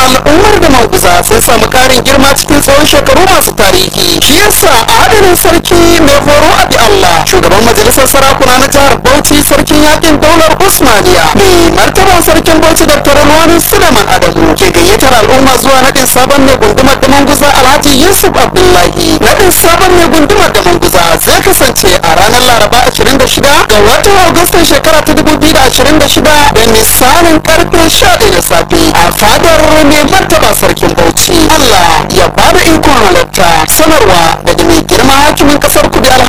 al'ummar da maguza sun samu karin girma cikin tsawon shekaru masu tarihi shi yasa a hadarin sarki mai horo abi Allah shugaban majalisar sarakuna na jihar Bauchi sarkin yakin daular Usmaniya mai martaban sarkin Bauchi Dr. Ruwanu Suleiman Adamu ke gayyatar al'umma zuwa nadin sabon mai gundumar da manguza Alhaji Yusuf Abdullahi nadin sabon mai gundumar da manguza zai kasance a ranar Laraba 26 ga watan Agustan shekara ta 2026 da misalin karfe 11 da safe a fadar mai martaba sarkin Bauchi Allah ya bada ikon halatta sanarwa daga mai girma hakimin kasar Kudu